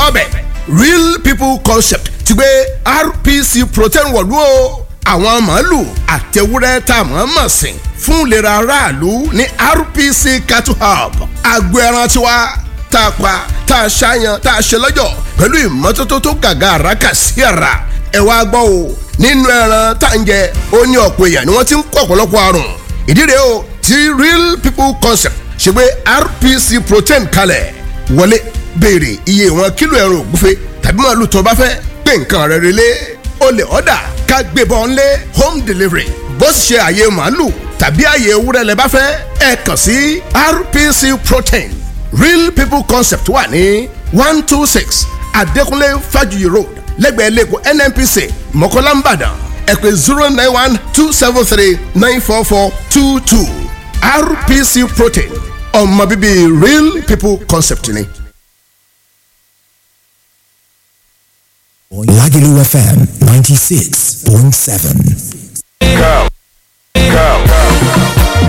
ọbẹ̀ real people concept ti gbé rpc protein wọ̀lú o àwọn màálù àtẹwúrẹ́ tá a mọ̀ mọ̀ sìn fún ìlera aráàlú ní rpc cattle hub agbo ẹran tiwa tá a pa tá a ṣàyàn tá a ṣe lọ́jọ̀ pẹ̀lú ìmọ́tótó tó gàgà àràkà sí ara ẹ wá gbọ́ o nínú ẹran tá à ń jẹ ó ní ọ̀pọ̀ èèyàn ni wọ́n ti ń kó ọ̀pọ̀lọpọ̀ àrùn ìdí rèé o ti real people concept ṣe gbé rpc protein kalẹ̀ wọlé béèrè iye ìwọ̀n kílò ẹran ògúnfe tàbí màálù tó bá fẹ́ pé nǹkan rẹ̀ relé o lè ọ̀dà ká gbébọn lé home delivery bó sì ṣe àyè màálù tàbí àyè ewúrẹ́ lẹ bá fẹ́ ẹ kàn sí rpc protein real people concept wà ní one two six adékúnlé fájuyì road lẹ́gbẹ̀ẹ́ lẹ́kọ̀ọ́ nnpc mọ̀kọ́lá nìbàdàn ẹ pè zero nine one two seven three nine four four two two rpc protein ọmọ bíbí real people concept ni. Lagelu FM 96.7. Go. Go.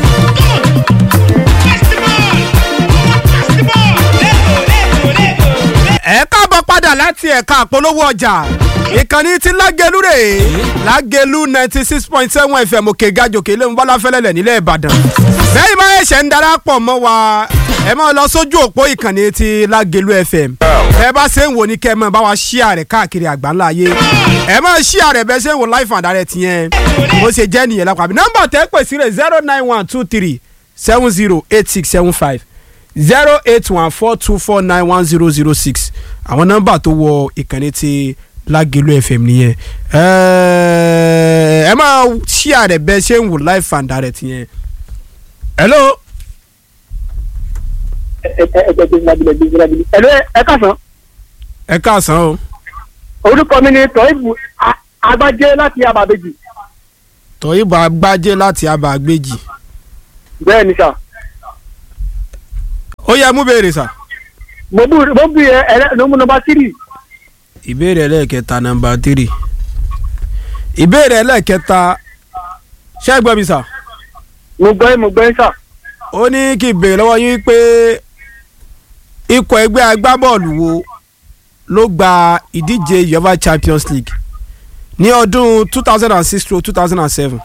ẹ káàbọ̀ padà láti ẹ̀ka àpolówó ọjà ìkànnì tí lágẹlú rè é lágẹlú ninety six point seven fm òkè gàjòkè ilé ńbọ́lá fẹ́lẹ́lẹ̀ nílẹ̀ ìbàdàn bẹ́ẹ̀ máa ẹ̀ṣẹ̀ ń darapọ̀ mọ́ wa ẹ máa lọ sójú òpó ìkànnì tí lágẹlú fm ẹ bá ṣe ń wò ní kẹ́ ẹ máa bá wa ṣíà rẹ̀ káàkiri àgbáńlá ayé ẹ máa ṣíà rẹ̀ bẹ́ẹ̀ ṣe ń wò life and direct yẹn bó ṣe jẹ́ nìyẹn lápá nọ́mbà tẹ́ pè sí rẹ̀ zero nine one two three seven zero eight six seven five zero eight one four two four nine one zero zero six àwọn nọ́mbà tó wọ ìkànnì ti lágẹ̀lú fm nìyẹn ẹ máa ṣíà rẹ̀ bẹ́ẹ̀ ṣe ń wò live and direct yẹn. hello. ẹ̀lú ẹ kásán ẹ káàsán o orúkọ mi ni tọ́ìbù agbájé láti abàbèjì tọ́yìnbó agbájé láti abàgbèjì bẹ́ẹ̀ ni sà ó yẹ mú béèrè sà. mo bú mo bú yẹ ẹ̀rẹ́ ló mú nọmba tírì ìbéèrè ẹlẹ́ẹ̀kẹta nọmba tírì ìbéèrè ẹlẹ́ẹ̀kẹta ṣé ẹ gbọ́ mi sà. mo gbọ́ yín mo gbọ́ yín sà ó ní kí n béèrè lọ́wọ́ yín pé ikọ̀ ẹgbẹ́ agbábọ́ọ̀lù wo ló gba ìdíje uefa champions league ní ọdún two thousand and six to two thousand and seven.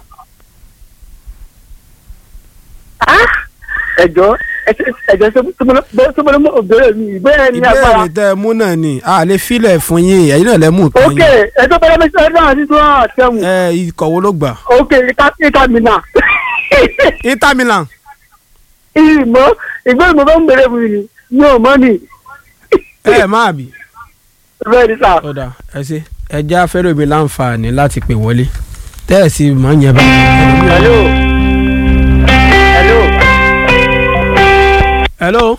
ẹ̀jọ́ ẹ̀jọ́ sọ́mọlọ́ mọ́ òbẹ̀rẹ̀ mi ìgbéyàwó ní agbára ìbéèrè tẹ ẹ mú náà ni a lè filẹ̀ fún yín ẹ̀yin náà lẹ́ mú nǹkan ok yín ẹ̀jọ́ bẹ́rẹ̀ mi sọ́dọ̀ náà sí sọ́dọ̀ àtẹ̀wò ẹ ikọ̀ wo ló gbà. ok ìka mi nà inter milan ìmọ̀ ìgbéyàwó mo bá ń bẹ̀rẹ̀ mi ni mi ò mọ́ ni ẹ máa bì. bẹ́ẹ̀ ni sà ọ̀dà ẹ ṣe ẹ jẹ́ afẹ́rẹ́ mi láǹfààní láti pè wọlé tẹ́ẹ̀sì máa ń yẹn bá. hello hello hello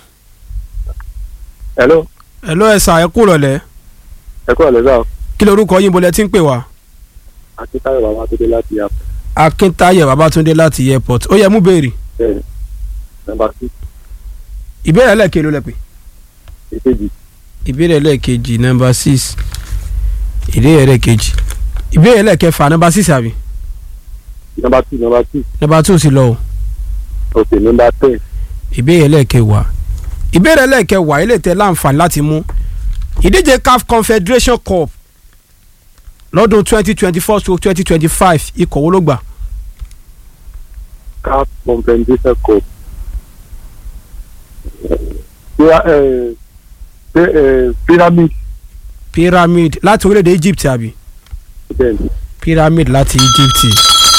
hello hello ẹ sà ẹ kú rọ̀lẹ́ ẹ kúrò lẹ́sà kí lorúkọ yín bolẹ̀ tí ń pè wá. akíntayọ̀ bàbá tó dé láti yàtọ̀ akíntayọ̀ babatunde láti airport ó yẹ mú béèrè bẹ́ẹ̀ nọmba six ìbéèrè ẹlẹ́ẹ̀kejì ló lẹ pè. èkejì ìbéèrè ẹlẹ́ẹ̀kejì nọmba six ìbéèrè ẹlẹ́ẹ̀kejì ìbéèrè ẹlẹ́ẹ̀kẹfà nọmba six àbí nọmba two nọmba two nọmba two sì lọ o ok nọmba ten ìbéèrè ẹlẹ́ẹ̀kẹwàá ìbéèrè ẹlẹ́ẹ̀kẹwàá ilé tẹ láǹfààní láti mú ìdíje caf confederation cup lọ́dún twenty twenty four to twenty twenty five ikọ̀ wo ló gbà cap compensation cup Pira- eh, pi- eh, pyramid pyramid láti orílẹ̀-èdè egypt àbí bẹ́ẹ̀ ni pyramid láti egypt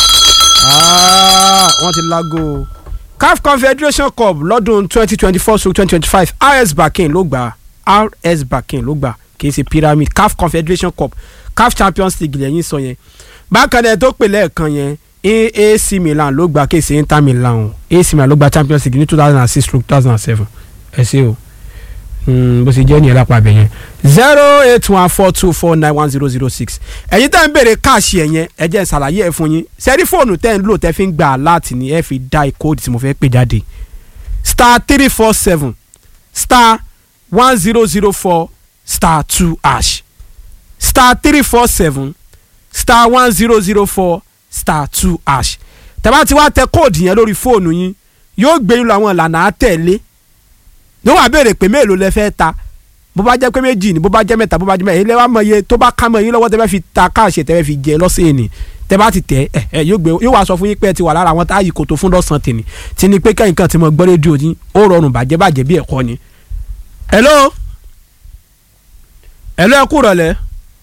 Ah, wọ́n ti lágo o. caf confederation cup lọ́dún twenty twenty four to twenty twenty five rs bakin ló gbà rs bakin ló gbà kì í ṣe pyramid caf confederation cup caf champions league lẹ́yìn sọ yẹn bákan náà tó pè lẹ́ẹ̀kan yẹn ac milan ló gbà kì í ṣe inter milan o ac milan ló gbà champions league ní two thousand and six to two thousand and seven ẹ ṣe o Mm, bó ṣe jẹ́ ní ẹ̀lápá abẹ yẹn zero eight one four two four nine one zero zero six ẹ̀yin tẹ́ ń béèrè káàṣì ẹ̀ yẹn ẹ jẹ́ n ṣàlàyé ẹ̀ fún yín sẹ́rí fóònù tẹ́ ń lò tẹ́ fi ń gbà láti ní ẹ fi dá ìkóòdù tí mo fẹ́ pè jáde star three four seven star one zero zero four star two hash star three four seven star one zero zero four star two hash tẹ́bá ti wá tẹ kóòdù yẹn lórí fóònù yín yóò gbé yín lọ àwọn ìlànà àtẹ̀lé yóò wá béèrè pé mélòó lẹ fẹ́ ta bó bá jẹ́ pé méjì ni bó bá jẹ́ mẹ́ta bó bá jẹ́ mẹ́ta ilé wa mọ iye tó bá ká mọ yín lọ́wọ́ tẹ́ bá fi ta káàṣì tẹ́ bá fi jẹ lọ́sẹ̀ ni tẹ́ bá ti tẹ̀ ẹ ẹ yóò gbé yóò wá sọ fún yín pé ẹ ti wà lára àwọn táyì kò tó fún lọ́sàn tèmi tí ni pé kẹ́yìn kan ti mọ gbọ́ rédíò yín ó rọrùn bàjẹ́ bàjẹ́ bí ẹ̀kọ́ ni. hello hello ẹ kú rọ̀lẹ́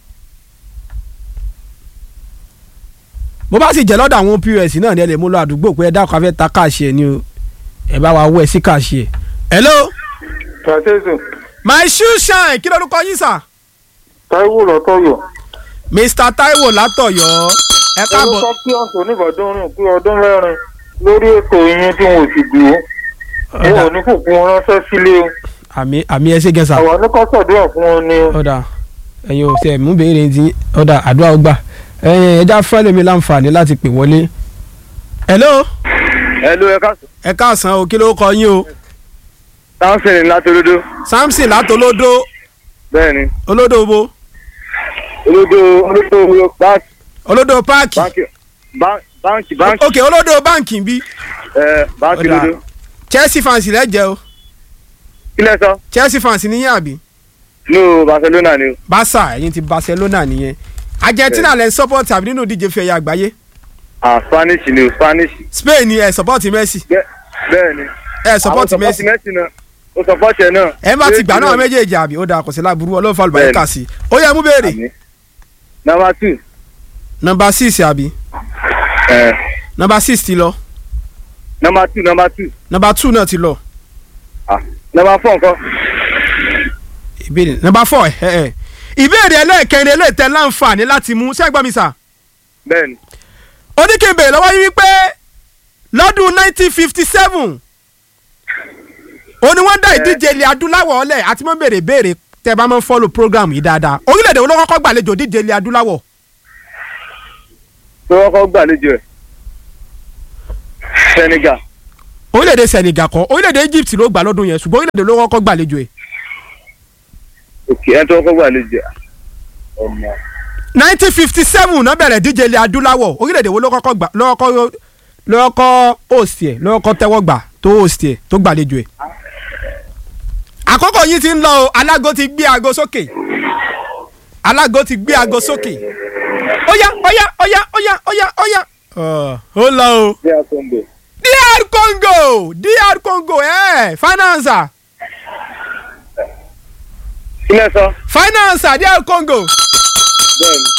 bó bá sì jẹ́ lọ́dọ̀ àwọn pọ́s náà ni ẹ lè mú lọ àdúgbò pé ẹ dákun afẹ́ ta káàṣì ẹ ni o ẹ bá wa wọ ẹ sí káàṣì ẹ. hello tàṣẹ́sùn my shoe shine kí lórúkọ yín sà. táíwò lọ́tọ̀yọ̀. mr taiwo látọ̀yọ́ ẹ ẹni káàbọ̀ sọ pé ọ̀sán oníbàdàn rìn pé ọdún mẹ́rin lórí ètò yín tí wọn ò sì dúró wọn ò ní kò fún wọn ránṣẹ́ sílé o àmì àmì ẹ ṣe gẹ̀ẹ́sà àwọn oníkọ́sọ̀dúrà fún wọn ni o. ọ̀dà ẹ̀yin ò tẹ̀ mú béèrè ti ọ̀dà àdúrà ọgbà ẹ̀yin ẹja fẹ́lẹ̀ mi láǹfààní láti pè wọlé. hello ẹ ló ẹ ká ẹ káàsán o kí ló kọ yín o táǹsì ní látòlódó samson látolódó bẹ́ẹ̀ ni olódò bo olódó olódó báńkì olódò páàkì báńkì báńkì báńkì ok olódò báǹkì bí ẹ báńkì Ọ̀dà. lódó. chelsea fans lẹ́jẹ̀ o kílẹ̀ sọ chelsea fans níyìn àbí no barcelona ni o. barca ẹ̀yin ti barcelona nìyẹn argentina lẹ́ ń support àbí nínú ìdíje fi ẹ̀yà àgbáyé ah spanish ni o spanish. spain ni ẹ̀ support messi Bẹ́- bẹ́ẹ̀ ni. ẹ̀ support Àwọn messi messi náà o support ẹ náà. ẹ bá ti gbà náà Méjì méjèèjì àbí ó dáa kò sí láburú ọlọ́run fa Bẹ́ẹ̀ni. àlùbáríkà sí i ó yẹ mú béèrè Àmín. number two. nọmba six àbí ẹ nọmba six ti lọ number two number two. nọmba two náà ti lọ ah number four nǹkan. ìbéèrè nọmba four ẹ ẹ ìbéèrè ẹlẹ́ẹ̀kẹrin eléètẹ́ láǹfààní láti mú ṣẹ́gbọ́n mi sà bẹ́ẹ̀ ni. oníkèbè lọ́wọ́ yín wípé lọ́dún nineteen fifty seven ó ní wọ́n dá ìdíje ilẹ̀ adúláwọ̀ ọ̀lẹ̀ àti mọ́ béèrè béèrè tẹ́ bá máa ń fọ́lù program yìí dáadáa orílẹ̀-èdè wo ló kọ́kọ́ gbàlejò ìdíje ilẹ̀ adúláwọ̀ tó kọ́kọ́ gbàlejò ẹ̀. Senegal. orílẹ̀-èdè Senegal kọ́ orílẹ̀-èdè Egypt ló gbà lọ́dún yẹn ṣùgbọ́n orílẹ̀-èdè ló kọ́kọ́ gbàlejò ẹ̀ òkè ẹ̀ tó kọ́kọ́ gbàlejò ẹ̀. ọmọ. nineteen fifty seven náà bẹ̀rẹ̀ díje ilẹ̀ adúláwọ̀ orílẹ̀-èdè wo ló kọ́kọ́ gbà ló kọ́kọ́ ló kọ́kọ́ host ẹ̀ ló kọ́kọ́ tẹ́wọ́ gbà tó host ẹ̀ tó gbàlejò ẹ̀. àkókò yìí ti ń lọ o alágo ti gbé aago sókè alágo ti gbé aago sókè óyá óyá óyá óyá óyá óyá. ó lọ o bí a tó ń bọ̀. DR Congo DR Congo ẹ̀ financer kílẹ̀ sọ. financer DR Congo. bẹ́ẹ̀ ni.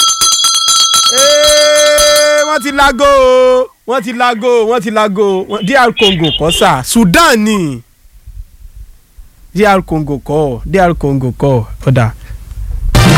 Ee, wọ́n ti lago o wọ́n ti lago o wọ́n ti lago o Wọ́n- DR Congo kọ́ sà Sudan ni DR Congo kọ́ DR Congo kọ́ ọ̀dà